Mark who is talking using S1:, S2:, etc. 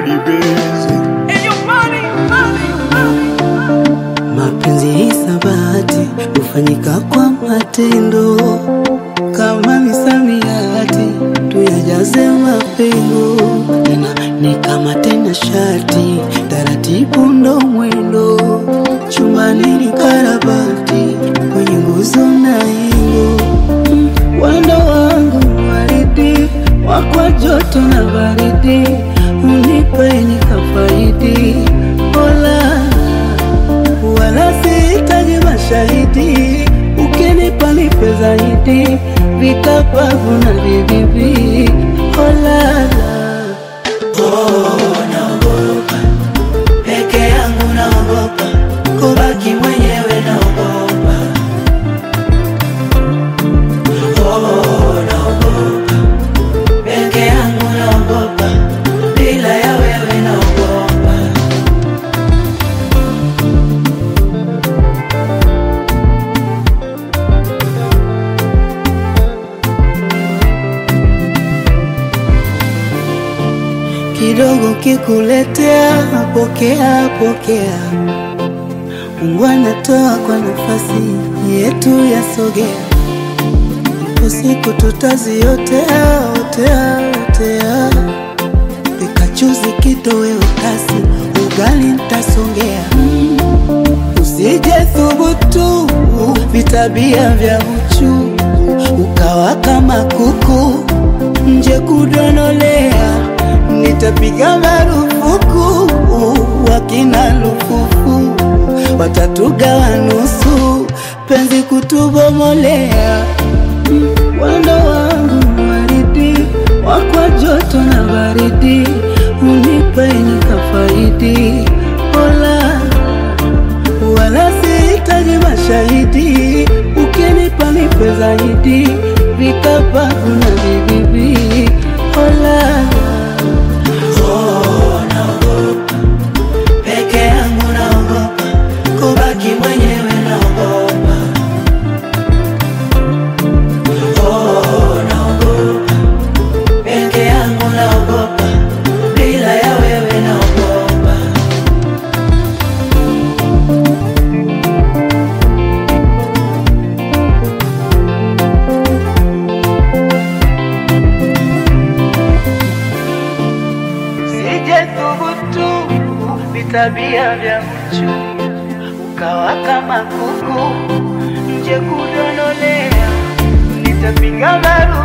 S1: libenzi
S2: Mapenzi hisabati hufanyika kwa matendo, kama misamiati tuyajaze mapengo, tena ni kama tena shati, taratibu ndo mwendo, chumbani ni karabati, kwenye nguzo na ingo, Mm, wendo wangu waridi, wakwa joto na baridi, unipe nikafaidi, ola wala sihitaji mashahidi, ukinipa nipe zaidi, vikapavu na vibibi, olala peke yangu naogopa, kubaki mwenyewe naogopa, oh, naogopa peke yangu naogopa, bila ya wewe naogopa. kidogo kikuletea, pokea pokea. Mungu anatoa kwa nafasi yetu yasogea, ipo siku tutaziotea otea otea. Pikachuzi kitoweo kasi, ugali ntasongea. Mm, Usije thubutu vitabia vya uchu, ukawa kama kuku nje kudonolea, nitapiga marufuku wakina lufufu watatugawa nusu, penzi kutubomolea. Mm, Wendo wangu waridi, wakwa joto na baridi, unipe nikafaidi, ola wala sihitaji mashahidi, ukinipa nipe zaidi, vikapavu na vibibi, ola oh, naogopa peke yangu, naogopa kubaki mwenyewe, naogopa oh, naogopa peke yangu, naogopa bila ya wewe, naogopa Sije thubutu vitabia vya mchu, ukawa kama kuku nje kudonolea, nitapiga maru